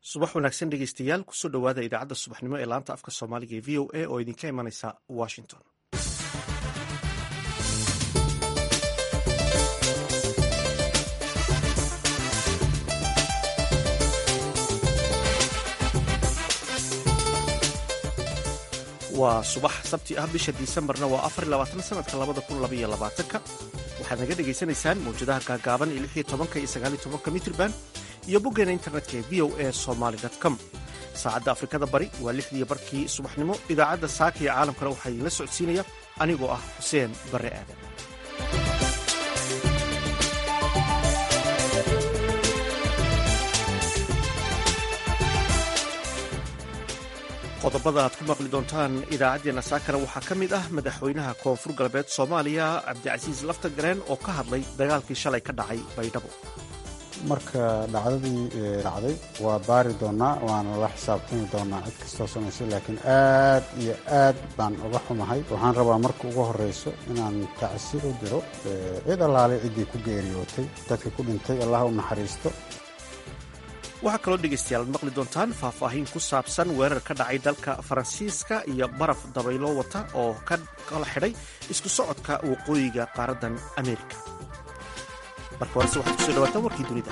subax wanaagsan dhegeystayaal kusoo dhowaada idaacadda subaxnimo ee laanta afka soomaaliga ee v o a oo idinka imanaysa washington waa subax sabti ah bisha disembarna waa afarlabaatan sanadka labada kun labaiyo labaatanka waxaad naga dhegaysanaysaan mawjadaha gaagaaban ee lixiyo tobanka iyo sagaaliyo tobanka mitrban iyo boggeena internetka ee v o a somaly com saacadda afrikada bari waa lixdiiyo barkii subaxnimo idaacadda saaka iyo caalamkana waxaa idinla socodsiinaya anigoo ah xuseen barre aadan qodobada aad ku maqli doontaan idaacaddeenna saakana waxaa ka mid ah madaxweynaha koonfur galbeed soomaaliya cabdicasiis laftagareen oo ka hadlay dagaalkii shalay ka dhacay baydhabo marka dhacdadii dhacday waa baari doonaa waana la xisaabtami doonaa cid kastoo samaysay laakiin aad iyo aad baan uga xumahay waxaan rabaa marka ugu horrayso inaan tacsi u diro cid allaale ciddii ku geeriyootay dadka ku dhintay allah u naxariisto waxaa kaloo dhegaystayaal ad maqli doontaan faahfaahin ku saabsan weerar ka dhacay dalka faransiiska iyo baraf dabaylo wata oo ka kala xidhay isku socodka waqooyiga qaaraddan ameerika marka horese waxaad kusoo dhawaataan warkii dunida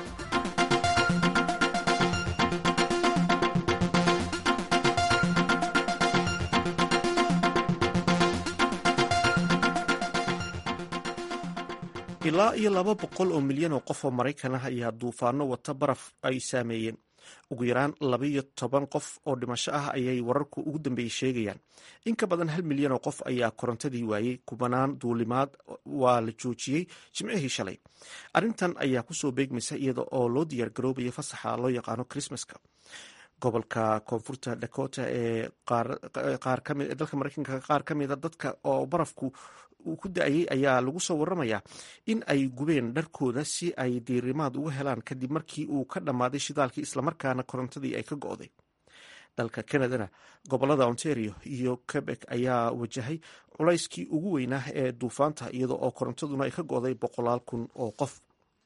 ilaa iyo laba boqol oo milyan oo qof oo maraykan ah ayaa duufaano wata baraf ay saameeyeen ugu yaraan labaiyo toban qof oo dhimasho ah ayay wararku ugu dambeeyey sheegayaan in ka badan hal milyan oo qof ayaa korontadii waayey kubanaan duulimaad waa la joojiyey jimcihii shalay arrintan ayaa kusoo beegmaysa iyada oo loo diyaar garoobaya fasaxa loo yaqaano krismaska gobolka koonfurta dakota ee dalka mareykanka qaar ka mida dadka oo barafku uu ku da-ayay ayaa lagu soo waramayaa in ay gubeen dharkooda si ay diirimaad uga helaan kadib markii uu ka dhammaaday shidaalkii islamarkaana korontadii ay ka go'day dalka canadana gobolada ontario iyo quebec ayaa wajahay culayskii ugu weynaa ee duufaanta iyada oo korontaduna ay ka go'day boqolaal kun oo qof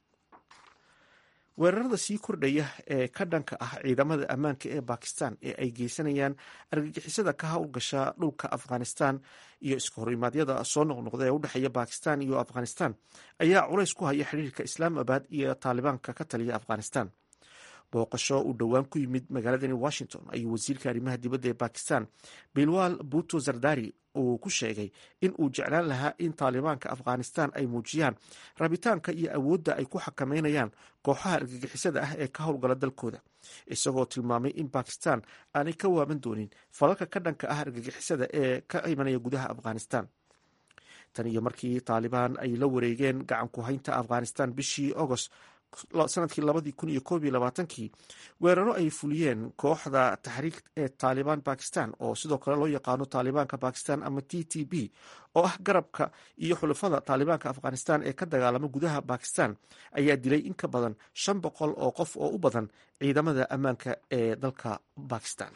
weerarada sii kordhaya ee ka dhanka ah ciidamada ammaanka ee bakistan ee ay geysanayaan argagixisada ka howlgasha dhulka afghanistan iyo iska horimaadyada soo noqnoqda ee udhexeeya bakistan iyo afghanistan ayaa culays ku haya xiriirka islaamabad iyo taalibaanka ka taliya afghanistan booqasho uu dhowaan ku yimid magaaladani washington ayuu wasiirka arrimaha dibadda ee bakistan bilwal buto zardari uu ku sheegay in uu jeclaan lahaa in taalibaanka afghanistan ay muujiyaan rabitaanka iyo awoodda ay ku xakameynayaan kooxaha argagixisada ah ee ka howlgala dalkooda isagoo tilmaamay in bakistan aanay ka waaban doonin falalka ka dhanka ah argagixisada ee ka imanaya gudaha afghanistan tan iyo markii taalibaan ay la wareegeen gacan ku haynta afghanistan bishii agost sanadkii labadii kun iyo koob iyo labaatankii weeraro ay fuliyeen kooxda taxriik ee taalibaan bakistan oo sidoo kale loo yaqaano taalibaanka bakistan ama t t b oo ah garabka iyo xulafada taalibaanka afghanistan ee ka dagaalama gudaha bakistan ayaa dilay in ka badan shan boqol oo qof oo u badan ciidamada ammaanka ee dalka bakistan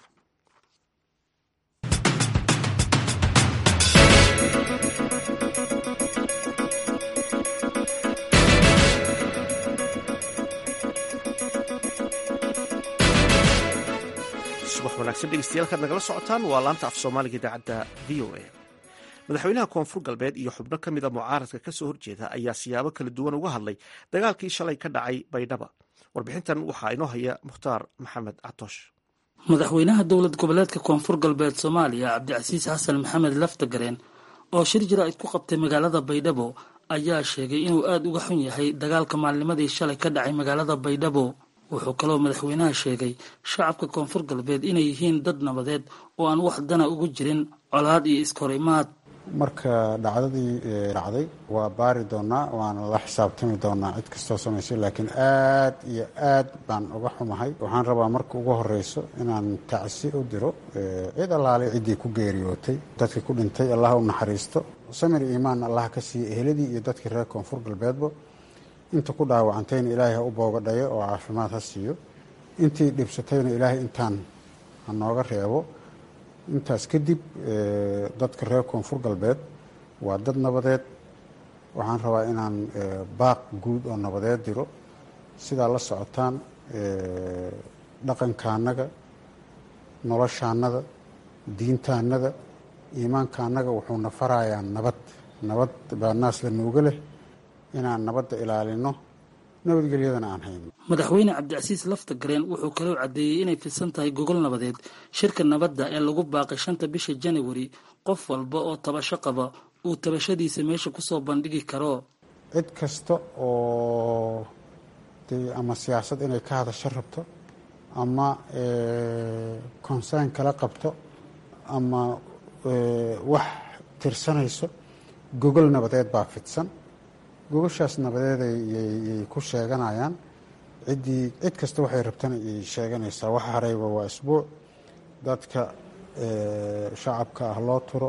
subax wanaagsan dhegeystayaal nagala socotaan waa laanta af soomaaliga idaacadda v o a madaxweynaha koonfur galbeed iyo xubno ka mida mucaaradka kasoo horjeeda ayaa siyaabo kala duwan uga hadlay dagaalkii shalay ka dhacay baydhaba warbixintan waxaa inoo haya mukhtaar maxamed catoosh madaxweynaha dowlad goboleedka koonfur galbeed soomaaliya cabdicasiis xasan maxamed laftagareen oo shir jaraa'id ku qabtay magaalada baydhabo ayaa sheegay inuu aada uga xun yahay dagaalka maalnimadii shalay ka dhacay magaalada baydhabo wuxuu kaloo madaxweynaha sheegay shacabka koonfur galbeed inay yihiin dad nabadeed oo aan wax dana ugu jirin colaad iyo iskahorimaad marka dhacdadii dhacday waa baari doonaa waana la xisaabtami doonaa cid kastoo samaysay laakiin aad iyo aad baan uga xumahay waxaan rabaa marka ugu horrayso inaan tacsi u diro cid allaale ciddii ku geeriyootay dadkii ku dhintay allah u naxariisto samir iimaan allah ka siiya eheladii iyo dadkii reer koonfur galbeedba inta ku dhaawacantayna ilaahay ha u boogadhayo oo caafimaad ha siiyo intii dhibsatayna ilaahay intaan ha nooga reebo intaas kadib dadka reer koonfur galbeed waa dad nabadeed waxaan rabaa inaan baaq guud oo nabadeed diro sidaa la socotaan dhaqankaannaga noloshaannada diintaannada iimaankaannaga wuxuuna farayaa nabad nabad baa naas la nuuga leh inaan nabadda ilaalino nabadgelyadana aan hayno madaxweyne cabdicasiis lafta gareen wuxuu kaloo caddeeyey inay fidsan tahay gogol nabadeed shirka nabadda ee lagu baaqay shanta bisha janawari qof walba oo tabasho qaba uu tabashadiisa meesha kusoo bandhigi karo cid kasta oo dee ama siyaasad inay ka hadasho rabto ama konsaan kala qabto ama wax tirsanayso gogol nabadeed baa fidsan gogoshaas nabadeed yay ku sheeganayaan ciddii cid kasta waxay rabtana yay sheeganaysaa waxa harayba waa isbuuc dadka shacabka ah loo turo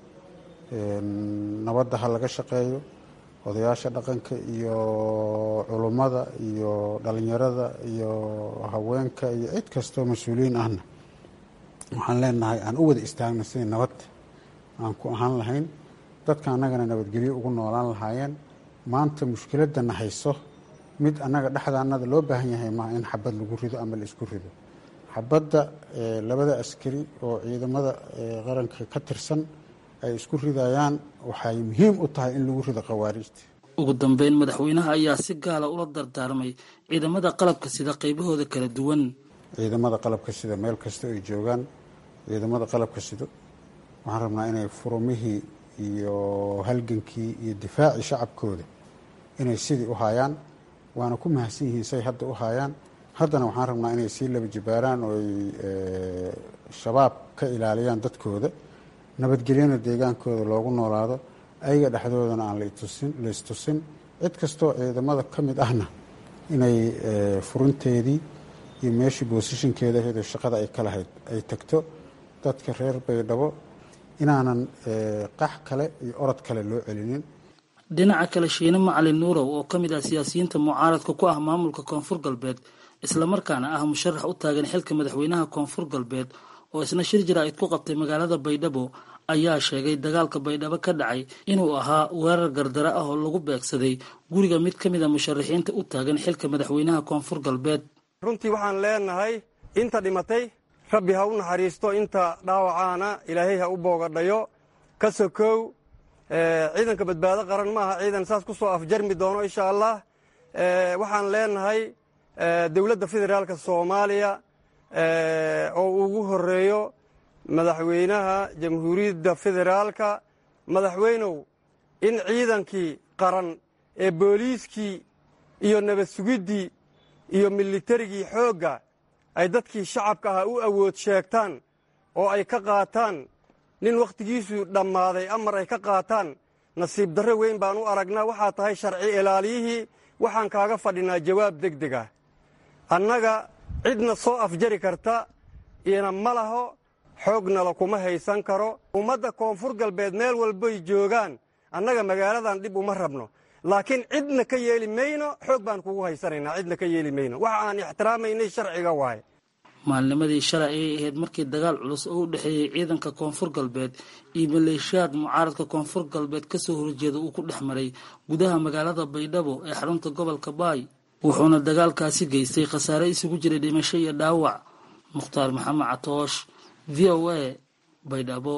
nabadda ha laga shaqeeyo odayaasha dhaqanka iyo culummada iyo dhalinyarada iyo haweenka iyo cid kastoo mas-uuliyiin ahna waxaan leenahay aan u wada istaagno sidii nabad aan ku ahaan lahayn dadka annagana nabadgelyo ugu noolaan lahaayeen maanta mushkiladana hayso mid annaga dhexdaanada loo baahan yahay maaha in xabad lagu rido ama la isku rido xabadda labada askari oo ciidamada qaranka ka tirsan ay isku ridayaan waxay muhiim u tahay in lagu rido khawaariijta ugu dambeyn madaxweynaha ayaa si gaala ula dardaarmay ciidamada qalabka sida qaybahooda kala duwan ciidamada qalabka sida meel kasta ay joogaan ciidamada qalabka sido waxaan rabnaa inay furumihii iyo halgankii iyo difaacii shacabkooda inay sidii u haayaan waana ku mahadsan yihiin say hadda u haayaan haddana waxaan rabnaa inay sii laba jibaaraan oo ay shabaab ka ilaaliyaan dadkooda nabadgelyana deegaankooda loogu noolaado ayaga dhexdoodana aan la istusin cid kastoo ciidamada ka mid ahna inay furinteedii iyo meeshii boosishinkeeda ahayd oo shaqada ay ka lahayd ay tagto dadka reer baydhabo inaanan qax kale iyo orod kale loo celinin dhinaca kale shiine macalin nuurow oo ka mid ah siyaasiyiinta mucaaradka ku ah maamulka koonfur galbeed islamarkaana ah musharax u taagan xilka madaxweynaha koonfur galbeed oo isna shir jaraa'id ku qabtay magaalada baydhabo ayaa sheegay dagaalka baydhabo ka dhacay inuu ahaa weerar gardara ah oo lagu beegsaday guriga mid ka mid a musharaxiinta u taagan xilka madaxweynaha koonfur galbeed runtii waxaan leenahay inta dhimatay rabbi ha u naxariisto inta dhaawacaana ilaahay ha u boogadhayo ka sokow ciidanka badbaado qaran ma aha ciidan saas ku soo afjarmi doono insha allah waxaan leenahay dowladda federaalka soomaaliya oo ugu horeeyo madaxweynaha jamhuuriyadda federaalka madaxweynow in ciidankii qaran ee booliiskii iyo nabad sugiddii iyo militarigii xoogga ay dadkii shacabka ahaa u awood sheegtaan oo ay ka qaataan nin wakhtigiisu dhammaaday amar ay ka qaataan nasiib darro weyn baan u aragnaa waxaa tahay sharci ilaaliyihii waxaan kaaga fadhinaa jawaab deg deg ah annaga cidna soo afjari karta ina ma laho xoognala kuma haysan karo ummadda koonfur galbeed meel walbay joogaan annaga magaaladan dhib uma rabno laakiin cidna ka yeeli mayno xoog baan kugu haysanaynaa cidna ka yeeli mayno waxa aan ixtiraamaynay sharciga waaye maalnimadii shalay ayay ahayd markii dagaal culus oo u dhexeeyey ciidanka koonfur galbeed iyo maleeshiyaad mucaaradka koonfur galbeed kasoo horjeeda uu ku dhex maray gudaha magaalada baydhabo ee xarunta gobolka baay wuxuuna dagaalkaasi geystay khasaare isugu jiray dhimasho iyo dhaawac mukhtaar maxamed catoosh v o a baydhabo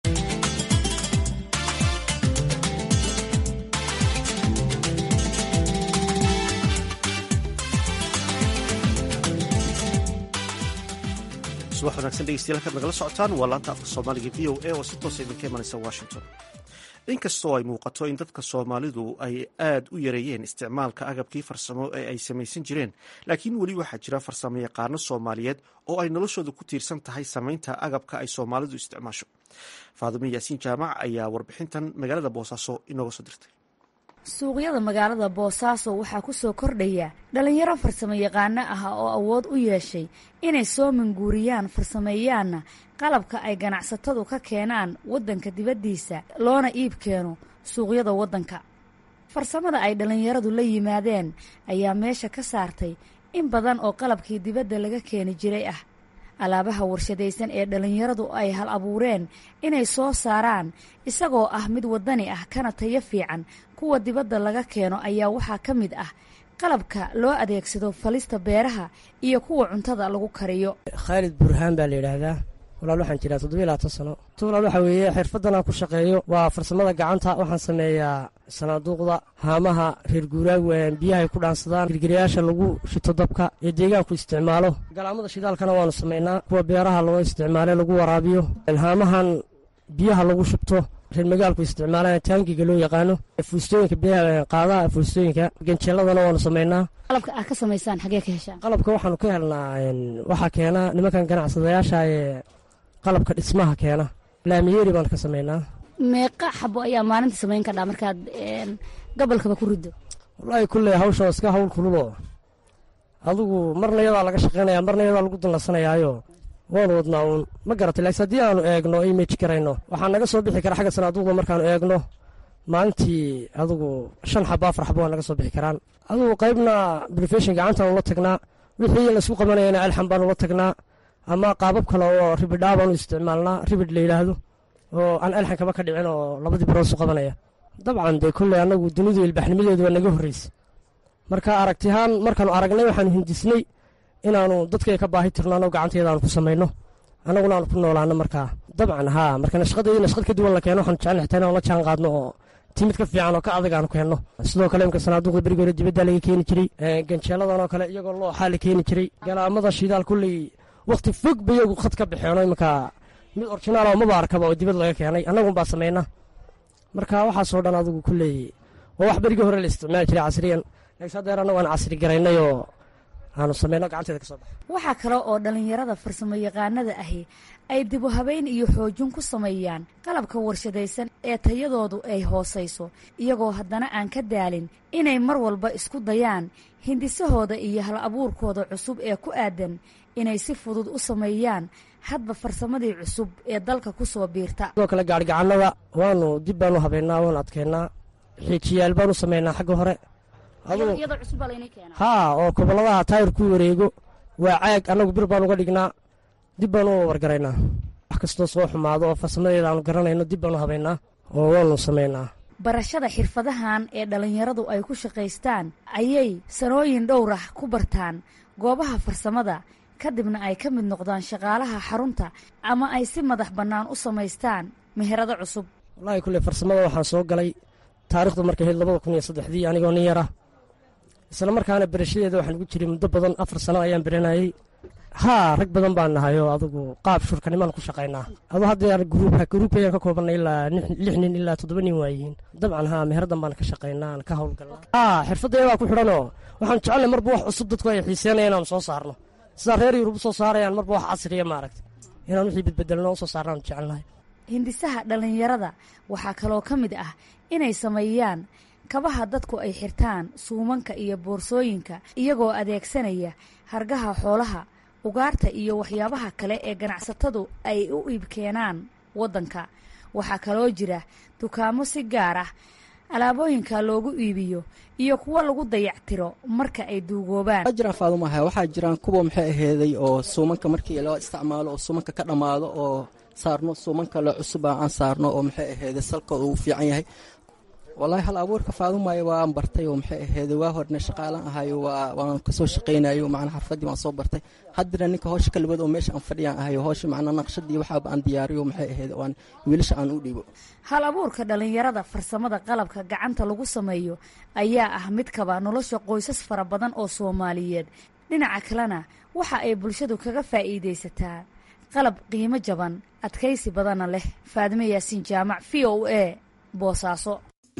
subax wanaagsan dhegeystayaal halkaad nagala socotaan waa laanta afka soomaaliga v o a oo si toosa idinka imanaysa washington inkastoo ay muuqato in dadka soomaalidu ay aad u yareeyeen isticmaalka agabkii farsamo ee ay samaysan jireen laakiin weli waxaa jira farsamo yaqaano soomaaliyeed oo ay noloshooda ku tiirsan tahay samaynta agabka ay soomaalidu isticmaasho faadimo yaasiin jaamac ayaa warbixintan magaalada boosaaso inooga soo dirtay suuqyada magaalada boosaaso waxaa ku soo kordhaya dhallinyaro farsamo yaqaano ah oo awood u yeeshay inay soo manguuriyaan farsameeyaanna qalabka ay ganacsatadu ka keenaan waddanka dibaddiisa loona iib keeno suuqyada waddanka farsamada ay dhallinyaradu la yimaadeen ayaa meesha ka saartay in badan oo qalabkii dibadda laga keeni jiray ah alaabaha warshadaysan ee dhallinyaradu ay hal abuureen inay soo saaraan isagoo ah mid waddani ah kana tayo fiican kuwa dibadda laga keeno ayaa waxaa ka mid ah qalabka loo adeegsado falista beeraha iyo kuwa cuntada lagu kariyo khaalid burhaan baa la yidhaahdaa walaal waxaan jiraa toddobiy labaatan sano walaal waxaa weeye xirfaddan aan ku shaqeeyo waa farsamada gacanta waxaan sameeyaa sanaaduuqda haamaha reer guuraag biyahay ku dhaansadaan girgirayaasha lagu shito dabka ee deegaanku isticmaalo galaamada shidaalkana waanu samaynaa kuwa beeraha loo isticmaale lagu waraabiyo haamahan biyaha lagu shubto reer magaalku isticmaalaan taangiga loo yaqaano fuustooyinka biyaha qaadaha fuustooyinka ganjeeladana waanu samaynaa qalabka aad ka samaysaan xagee ka heshaan qalabka waxaanu ka helnaa waxaa keena nimankan ganacsadayaasha ee qalabka dhismaha keena laamiyeeri baan ka samaynaa meeqa xabo ayaa maalinta samayn kadhaa markaad gobolkaba ku riddo wallaahi kulley hawsha iska hawl kululoo adigu marna yadaa laga shaqaynaya marna yadaa lagu danlasanayaayo waanu wadnaa uun ma garatay laakiin haddii aanu eegno o image garayno waxaa naga soo bixi kara xagga sanaaduuqda markaanu eegno maalintii adigu shan xabo afar xabo waa naga soo bixi karaan adigu qaybna brofeshin gacantaanu la tagnaa wixii laysku qabanayana alxan baanu la tagnaa ama qaabab kale oo ribidhaa baanu isticmaalnaa ribid la yidhaahdo oo aan alxan kaba ka dhicin oo labadii baroosu qabanaya dabcan dee kolley annagu dunidu ilbaxnimadeedu waa naga horreysa marka aragtihaan markaanu aragnay waxaanu hindisnay inaanu dadkay ka baahi tirnaano gacanteeda aanu ku samayno annaguna aanu ku noolaano markaa dabcan haa marka nashqadeedii nashqad ka duwan la keeno waxaanu jecel xitaa inaan la jaan qaadno oo timid ka fiican oo ka adag aanu keenno sidoo kale imka sanaaduuqda berigi hore dibaddaa laga keeni jiray ganjeeladan oo kale iyagoo looxaa la keeni jiray galaamada shidaal kulley wakhti fog ba iyagu khad ka baxeeno iminka mid orjinaal oo maba arkaba oo dibad laga keenay annagun baa samayna marka waxaasoo dhan adigu kulley waa wax berigii hore la isticmaali jiray casriyan laakiin haddeer annagu aan casri garaynay oo aanu samayno gacanteeda ka soo baxa waxaa kale oo dhallinyarada farsamo yaqaanada ahi ay dibu habeyn iyo xoojin ku sameeyaan qalabka warshadaysan ee tayadoodu ay hoosayso iyagoo haddana aan ka daalin inay mar walba isku dayaan hindisahooda iyo hal abuurkooda cusub ee ku aadan inay si fudud u sameeyaan hadba farsamadii cusub ee dalka ku soo biirta sidoo kale gaarigacannada waanu dib baanu habeynaa waanu adkeynaa xiijiyaal baanu samaynaa xagga hore haa oo goboladaha taayir ku wareego waa caag annagu bir baan uga dhignaa dib baanu u wargaraynaa wax kastoo soo xumaado oo farsamadeeda aanu garanayno dib baanu habaynaa oo waanu samaynaa barashada xirfadahan ee dhallinyaradu ay ku shaqaystaan ayay sanooyin dhowrah ku bartaan goobaha farsamada kadibna ay ka mid noqdaan shaqaalaha xarunta ama ay si madax bannaan u samaystaan meherado cusub wallaahi kulley farsamada waxaan soo galay taarikhdu markay ahayd labada kun iyo saddexdii anigoo nin yara isla markaana berashadeeda waxaan ugu jiray muddo badan afar sano ayaan beranayey haa rag badan baan nahay oo adugu qaab shurkanimaan ku shaqaynaa adu haddeer gruubka gruubkayaan ka koobannay ilaa lix nin ilaa toddoba nin waayihiin dabcan haa meheradan baan ka shaqaynaa aan ka howlgalnaa haa xirfaddeedaa ku xidhanoo waxaan jecelnay marba wax cusub dadku ay xiiseenaya inaanu soo saarno sidaa reer yurub u soo saarayaan marba wax casriya maaragta inaan wixii bedbedelno u soo saarnaanu jecelnahay hindisaha dhallinyarada waxaa kaloo ka mid ah inay sameeyaan kabaha dadku ay xirtaan suumanka iyo boorsooyinka iyagoo adeegsanaya hargaha xoolaha ugaarta iyo waxyaabaha kale ee ganacsatadu ay u iibkeenaan waddanka waxaa kaloo jira dukaamo si gaar ah alaabooyinka loogu iibiyo iyo kuwo lagu dayactiro marka ay duugoobaan jiraan faadumaha waxaa jiraan kuwa maxay aheeday oo suumanka markii loo isticmaalo oo suumanka ka dhammaado oo saarno suuman kale cusuba aan saarno oo maxay aheeday salka uu fiican yahay wallaahi hal abuurka faadumaayo waan bartay oo maxay aheeday waa horne shaqaalan ahayo waan kasoo shaqaynayo macnaa xarfadii waan soo bartay haddana ninka howsha kalibad oo meesha aan fadhiyaan ahayo howsha macnaa naqshadii waxaaba aan diyaariyo maxay aheeday aan wiilasha aan u dhiibo hal abuurka dhallinyarada farsamada qalabka gacanta lagu sameeyo ayaa ah mid kaba nolosha qoysas fara badan oo soomaaliyeed dhinaca kalena waxa ay bulshadu kaga faa'iidaysataa qalab qiimo jaban adkaysi badanna leh faadime yaasiin jaamac v o a boosaaso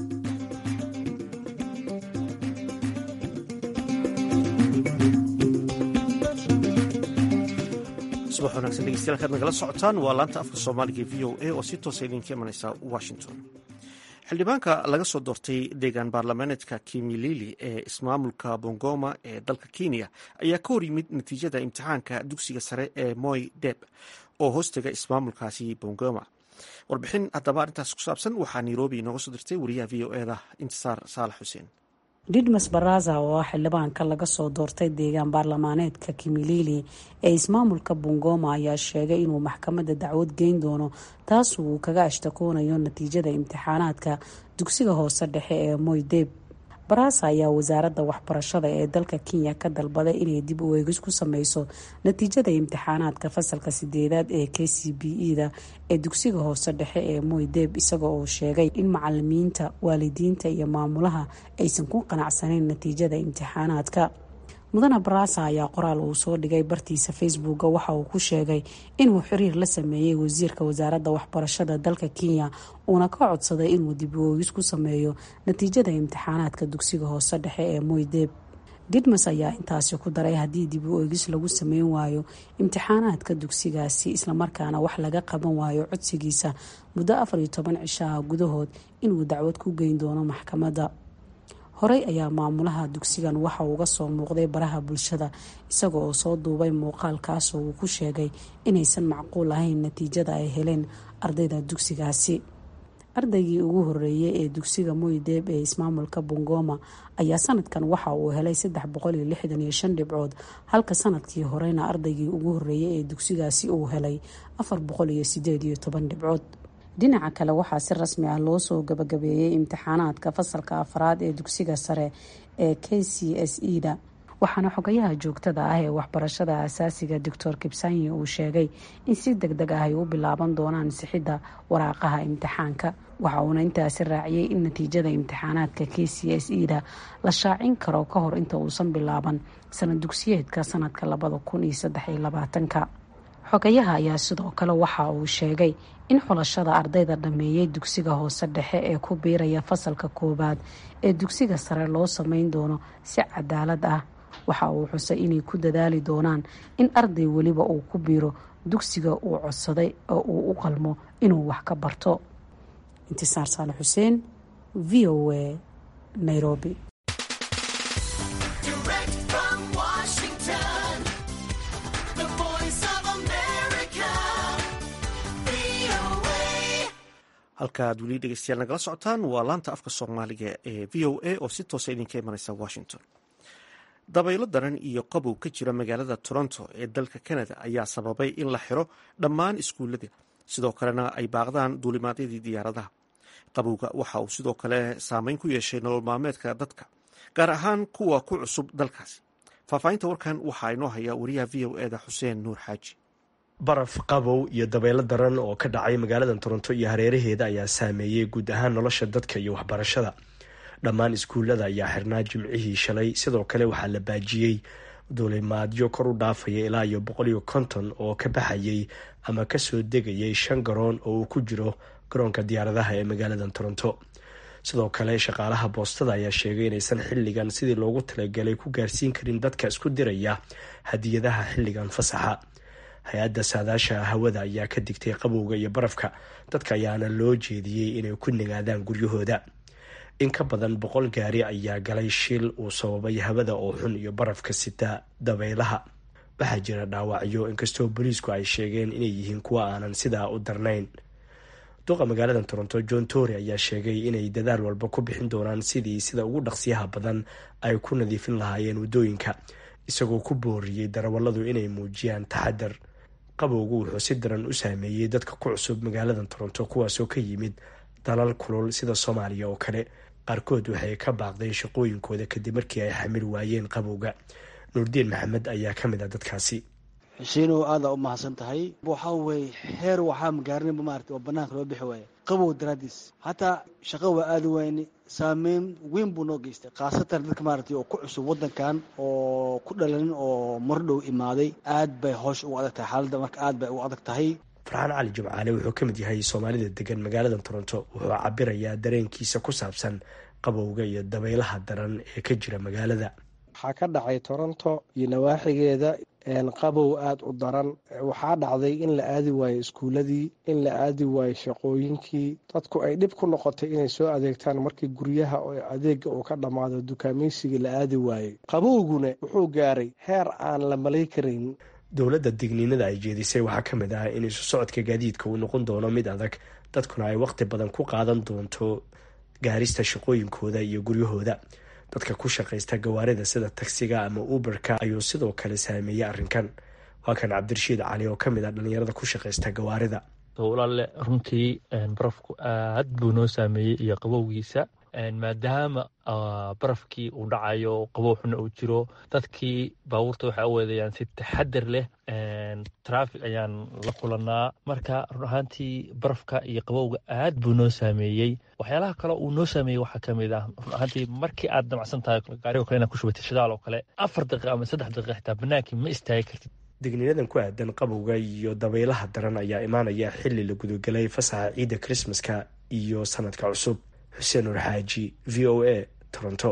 subax wanagsan dhegeystayaal kaad nagala socotaan waa laanta afka soomaaliga e v o a oo si toosa idinka imanaysa washington xildhibaanka laga soo doortay deegaan baarlamaaneedka kimilili ee ismaamulka bongoma ee dalka kenya ayaa ka hor yimid natiijada imtixaanka dugsiga sare ee moy deb oo hoostega ismaamulkaasi bongoma warbixin haddaba arrintaas ku saabsan waxaa nairobi inooga soo dirtay wariyaha v o eda intisaar saalax xuseen didmas baraza oo ah xildhibaanka laga soo doortay deegaan baarlamaaneedka kimilili ee ismaamulka bungoma ayaa sheegay inuu maxkamadda dacwad geyn doono taas uu kaga ashtakoonayo natiijada imtixaanaadka dugsiga hoose dhexe ee moydeb baraasa ayaa wasaaradda waxbarashada ee dalka kenya ka dalbaday inay dib u eegis ku sameyso natiijada imtixaanaadka fasalka sideedaad ee k c b e da ee dugsiga hoose dhexe ee moydeb isaga oo sheegay in macalimiinta waalidiinta iyo maamulaha aysan ku qanacsanayn natiijada imtixaanaadka mudane baraasa ayaa qoraal uu soo dhigay bartiisa facebooka waxa uu ku sheegay inuu xiriir la sameeyey wasiirka wasaaradda waxbarashada dalka kenya uuna ka codsaday inuu dib u oogis ku sameeyo natiijada imtixaanaadka dugsiga hoose dhexe ee moydeb didmas ayaa intaasi ku daray haddii dib u oogis lagu sameyn waayo imtixaanaadka dugsigaasi islamarkaana wax laga qaban waayo codsigiisa muddo afar iyo toban cishaha gudahood inuu dacwad ku geyn doono maxkamadda horey ayaa maamulaha dugsigan waxa uga soo muuqday baraha bulshada isaga oo soo duubay muuqaalkaasoo uu ku sheegay inaysan macquul ahayn natiijada ay heleen ardayda dugsigaasi ardaygii ugu horeeyey ee dugsiga moydeb ee ismaamulka bungoma ayaa sanadkan waxa uu helay saddex boqol iyo lixdan iyo shan dhibcood halka sanadkii horeyna ardaygii ugu horeeyey ee dugsigaasi uu helay afar boqol iyo sideed iyo toban dhibcood dhinaca kale waxaa si rasmi ah loo soo gabagabeeyey imtixaanaadka fasalka afraad ee dugsiga sare ee k c s e da waxaana xogayaha joogtada ah ee waxbarashada asaasiga doctor kibsanyi uu sheegay in si deg deg ah ay u bilaaban doonaan sixidda waraaqaha imtixaanka waxa uuna intaasi raaciyey in natiijada imtixaanaadka k c s e da la shaacin karo ka hor inta uusan bilaaban sanad dugsiyeedka sanadka labada kun iyo saddex iyo labaatanka xogayaha ayaa sidoo kale waxa uu sheegay in xulashada ardayda dhameeyey dugsiga hoose dhexe ee ku biiraya fasalka koowaad ee dugsiga sare loo sameyn doono si cadaalad ah waxa uu xusay inay ku dadaali doonaan in arday weliba uu ku biiro dugsiga uu codsaday oo uu u qalmo inuu wax ka barto intisaar saale xuseen v o a nairobi halka aad weli dhegeystayaal nagala socotaan waa laanta afka soomaaliga ee v o a oo si toosa idinka imaneysa washington dabaylo daran iyo qabow ka jira magaalada toronto ee dalka canada ayaa sababay in la xiro dhammaan iskuullada sidoo kalena ay baaqdaan duulimaadyadii diyaaradaha qabowga waxa uu sidoo kale saameyn ku yeeshay nolol maalmeedka dadka gaar ahaan kuwa ku cusub dalkaasi faahfaahinta warkan waxaa inoo haya wariyaha v o eda xuseen nuur xaaji baraf qabow iyo dabaylo daran oo ka dhacay magaalada toronto iyo hareeraheeda ayaa saameeyey guud ahaan nolosha dadka iyo waxbarashada dhammaan iskuullada ayaa xirnaa jimcihii shalay sidoo kale waxaa la baajiyey duulimaadyo kor u dhaafaya ilaa iyo boqol iyo konton oo ka baxayay ama kasoo degayay shan garoon oo uu ku jiro garoonka diyaaradaha ee magaalada toronto sidoo kale shaqaalaha boostada ayaa sheegay inaysan xilligan sidii loogu talagalay ku gaarsiin karin dadka isku diraya hadiyadaha xilligan fasaxa hay-adda saadaasha hawada ayaa ka digtay qabowga iyo barafka dadka ayaana loo jeediyey inay ku nigaadaan guryahooda in ka badan boqol gaari ayaa galay shil uu sababay hawada oo xun iyo barafka sita dabaylaha waxaa jira dhaawacyo inkastoo booliisku ay sheegeen inay yihiin kuwa aanan sidaa u darnayn duqa magaalada toronto john tory ayaa sheegay inay dadaal walba ku bixin doonaan sidii sida ugu dhaqsiyaha badan ay ku nadiifin lahaayeen waddooyinka isagoo ku booriyey darawalladu inay muujiyaan taxadar qabowgu wuxuu si daran u saameeyey dadka ku cusub magaalada toronto kuwaasoo ka yimid dalal kulul sida soomaaliya oo kale qaarkood waxay ka baaqdeen shaqooyinkooda kadib markii ay xamil waayeen qabowga nuurdiin maxamed ayaa ka mid ah dadkaasi xushiinow aada u mahadsan tahay waxaa weye heer waxaa magaarinaba maarata oo banaanka loo bixi waaya qabow daraadiis hataa shaqa waa aada weyne saameyn weyn buu noo geystay khaasatan dadka maaragtay oo ku cusub waddankan oo ku dhalanin oo mardhow imaaday aad bay hoosh ugu adag tahay xaaladda marka aad bay ugu adag tahay farxaan cali jimcaale wuxuu ka mid yahay soomaalida degan magaalada toronto wuxuu cabirayaa dareenkiisa ku saabsan qabowga iyo dabaylaha daran ee ka jira magaalada waxaa ka dhacay toronto iyo nawaaxigeeda qabow aada u daran waxaa dhacday in la aadi waayo iskuuladii in la aadi waayo shaqooyinkii dadku ay dhib ku noqotay inay soo adeegtaan markii guryaha oo adeega uu ka dhammaado dukaamaysigii la aadi waayey qabowguna wuxuu gaaray heer aan la malay karayn dowladda digniinada ay jeedisay waxaa ka mid ah in isu socodka gaadiidka uu noqon doono mid adag dadkuna ay waqti badan ku qaadan doonto gaarista shaqooyinkooda iyo guryahooda dadka ku shaqaysta gawaarida sida tagsiga ama uberka ayuu sidoo kale saameeyey arrinkan waa kan cabdirashiid cali oo kamid ah dhalinyarada ku shaqaysta gawaarida walaale runtii barafku aad buu noo saameeyey iyo qabowgiisa maadaama barafkii uu dhacayo qabow xuna uu jiro dadkii baabuurta waxay u weedayaan si taxadar leh traffic ayaan la kulanaa marka run ahaantii barafka iyo qabowga aad buu noo saameeyey waxyaalaha kale uu noo saameeyey waxaa ka mid ah run ahaantii markii aad damacsan tahay gaarigo kale inaad ku shubatay shidaal oo kale afar daqiiqa ama saddex daqiiqa xitaa banaankii ma istaagi kartid digniinadan ku aadan qabowga iyo dabaylaha daran ayaa imaanaya xili la gudagelay fasaxa ciidda krismaska iyo sanadka cusub xuseen nur xaaji v o a toronto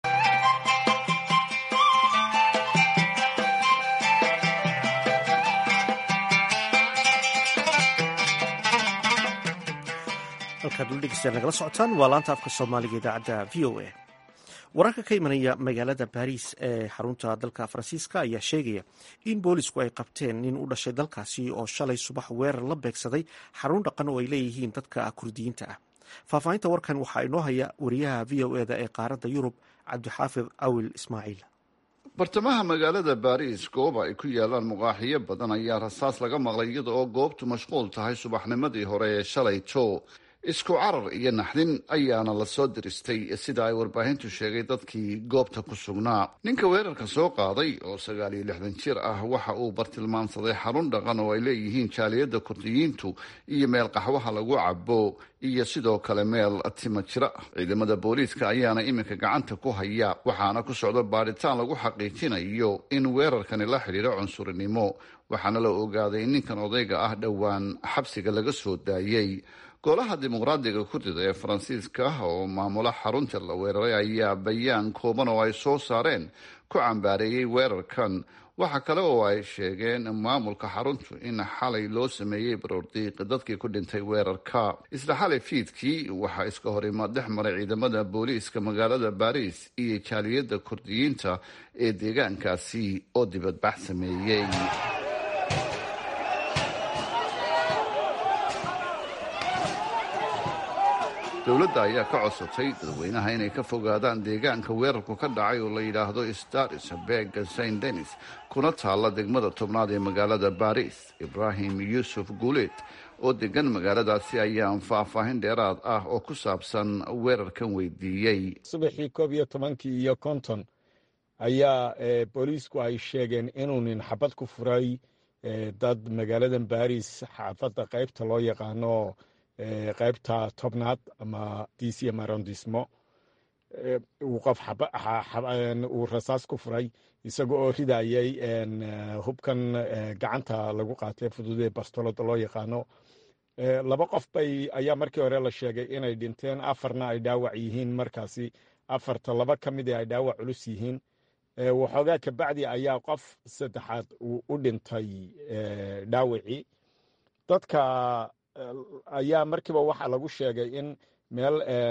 halkaad ula dhegeystayaal nagala socotaan waa laanta afka soomaaliga idaacadda v o a wararka ka imanaya magaalada baariis ee xarunta dalka faransiiska ayaa sheegaya in boolisku ay qabteen nin u dhashay dalkaasi oo shalay subax weerar la beegsaday xarun dhaqan oo ay leeyihiin dadka kurdiyiinta ah faahfaahinta warkan waxaa inoo haya wariyaha v o eda ee qaaradda yurub cabdixaafid awil ismaaciil bartamaha magaalada baariis goob ay ku yaalaan muqaaxiyo badan ayaa rasaas laga maqlay iyada oo goobtu mashquul tahay subaxnimadii hore ee shalayto isku carar iyo naxdin ayaana lasoo diristay sida ay warbaahintu sheegay dadkii goobta ku sugnaa ninka weerarka soo qaaday oo sagaal iyo lixdan jir ah waxa uu bartilmaamsaday xarun dhaqan oo ay leeyihiin jaaliyadda kurdiyiintu iyo meel qaxwaha lagu cabo iyo sidoo kale meel tima jira ciidamada booliiska ayaana iminka gacanta ku haya waxaana ku socda baadhitaan lagu xaqiijinayo in weerarkani la xidhiidho cunsurinimo waxaana la ogaaday in ninkan odayga ah dhowaan xabsiga laga soo daayey golaha dimuqraadiga kurdida ee faransiiska oo maamula xarunta la weeraray ayaa bayaan kooban oo ay soo saareen ku cambaareeyey weerarkan waxa kale oo ay sheegeen maamulka xaruntu in xalay loo sameeyey baroordiiq dadkii ku dhintay weerarka isla xalay fiidkii waxaa iska hor imaad dhex maray ciidamada booliiska magaalada baariis iyo jaaliyadda kurdiyiinta ee deegaankaasi oo dibadbax sameeyey dowladda ayaa ka codsatay dadweynaha inay ka fogaadaan deegaanka weerarku ka dhacay oo la yidhaahdo staris bega saint denis kuna taalla degmada tobnaad ee magaalada baris ibrahim yuusuf guuleed oo degan magaaladaasi ayaan faahfaahin dheeraad ah oo ku saabsan weerarkan weydiiyey subaxii koob iyo tobankii iyo konton ayaa booliisku ay sheegeen inuu nin xabad ku furay dad magaaladan baris xaafadda qaybta loo yaqaano qaybta tobnaad ama dc marondismo uu qof uu rasaas ku furay isaga oo ridayay hubkan gacanta lagu qaatay fududee bastolada loo yaqaano laba qof bay ayaa markii hore la sheegay inay dhinteen afarna ay dhaawac yihiin markaasi afarta laba ka mid ay dhaawac culus yihiin waxoogaa kabacdi ayaa qof saddexaad uu u dhintay dhaawacii dadka ayaa markiiba waxaa lagu sheegay in meel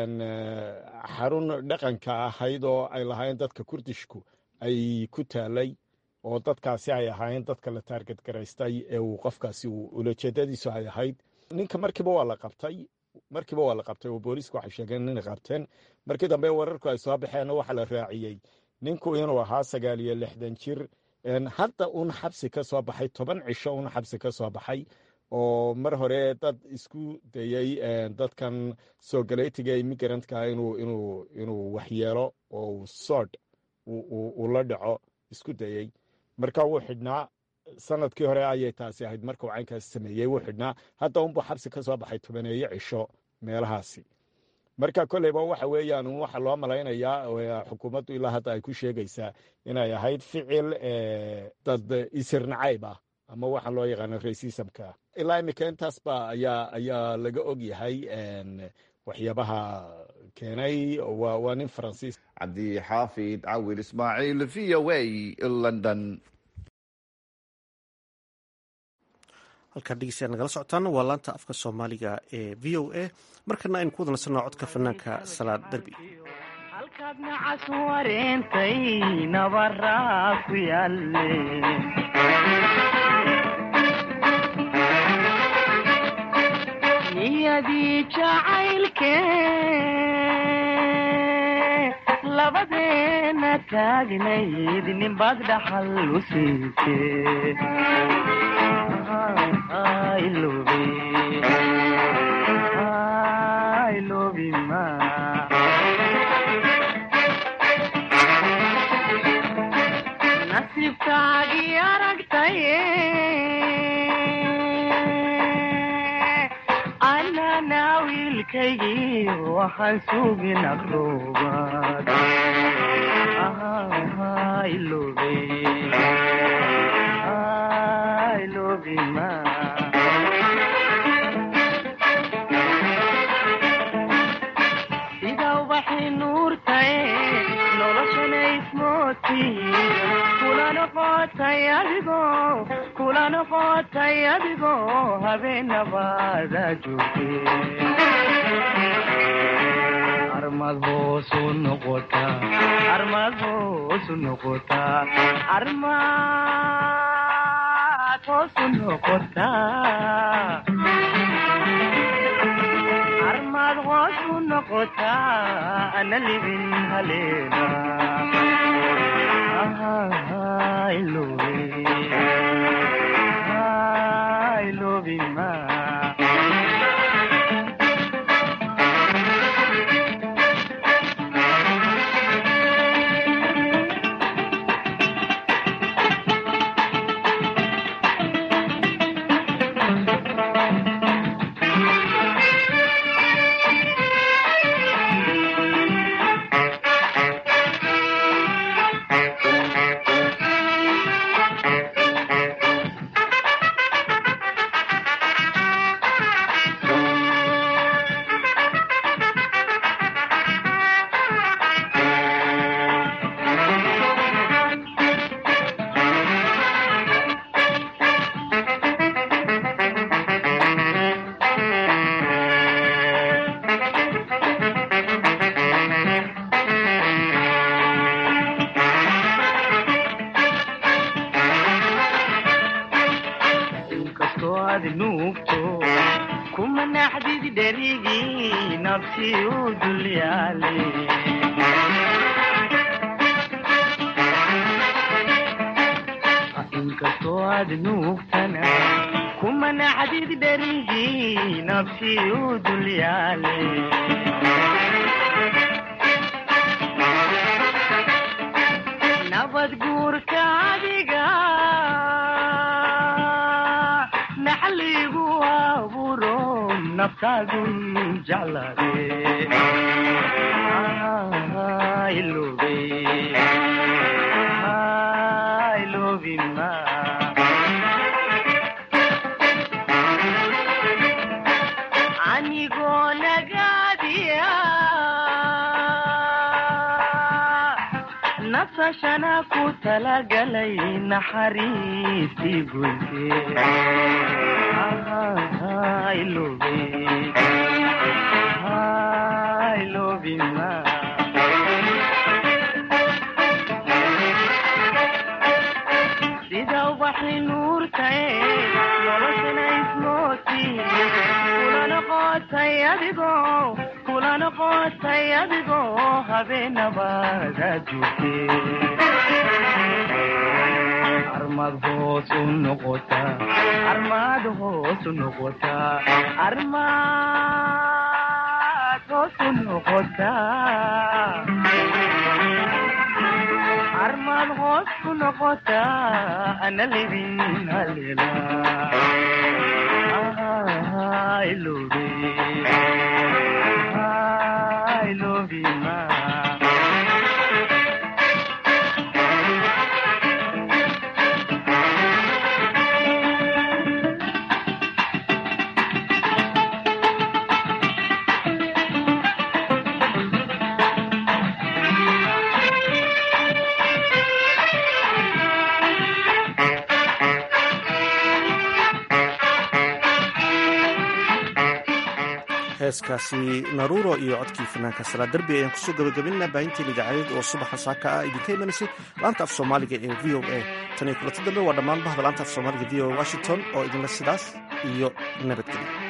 xarun dhaqanka ahayd oo ay lahaayeen dadka kurdishku ay ku taalay oo dadkaasi ay ahaayeen dadka la taarget garaystay ee uu qofkaasi ulajeedadiisu ay ahayd ninka markiiba waa la qabtay markiiba waa la qabtay oo booliiska waxay sheegeen inay qabteen markii dambe wararku ay soo baxeen waxaa la raaciyey ninku inuu ahaa sagaal iyo lixdan jir hadda uun xabsi ka soo baxay toban cisho uun xabsi ka soo baxay oo mar hore dad isku dayey dadkan soo galeytiga immigrantka inuu inuu inuu waxyeelo oo uu sood uu la dhaco isku dayey marka wuu xidhnaa sanadkii hore ayay taasi ahayd marka uu caynkaas sameeyey wuu xidhnaa hadda unbuu xabsi ka soo baxay tobaneeyo cisho meelahaasi marka kolleyba waxa weeyaan waxa loo malaynayaa xukuumaddu ilaa hadda ay ku sheegaysaa inay ahayd ficil dad isir nacayb ah ama waxaa loo yaqaano racismka ilaa imika intaas ba ayaa ayaa laga og yahay waxyaabaha keenay waa nin faransiis cabdi xaafid cawil ismaaciil v o a london halkaan dhegeystayaal nagala socotaan waa laanta afka soomaaliga ee v o a markana aynu ku wada nasanno codka fanaanka salaad derbi halkaad nacas wareentay nabaraa ku yaalle niyadii jacaylke labadeena taagnayd ninbaad dhaxal u siise ii aragtaye anana wiilkaygii waxaan sugin aqroobaad ilobe ilobima sida ubaxii nuurtae noloshana ismooti kula noqotay adigo kula noqotay adigo habeenabaada joogte armad hoosu noqota armad hoosu noqota armad hoosu noqota armad hoosu noqota ana libin haleena ilobe ilobima inkastoo aad nuugto kuma naxdid dherigii nafsi u dulyaale inkastoo aad nuugtana kuma naxdid dherigii nafsi u dulyaale nabad guurka adiga naxligu aburo naftaadu jeclade ilobe ilobima anigoo nagaadiya nafsashana ku talagalay naxariistii goyse ilobe ilobima sida ubaxii nuurtae noloshana ismooti kula noqotay adigo kula noqotay adigo habeenabaada joogte armad hoos u noqota armad hoos u noqota armad hoos u noqota armad hoos ku noqota ana libin halela ilobe ilobima heeskaasi naruuro iyo codkii fanaanka salaa derbi ayaan kusoo gabagabinaa baahinteen idaacadeed oo subaxa saaka ah idinka imanaysay laanta af soomaaliga ee v o a tan iyo kulanti dambe waa dhammaan bahda laanta af soomaaliga v o a washington oo idinla sidaas iyo nabadgelyo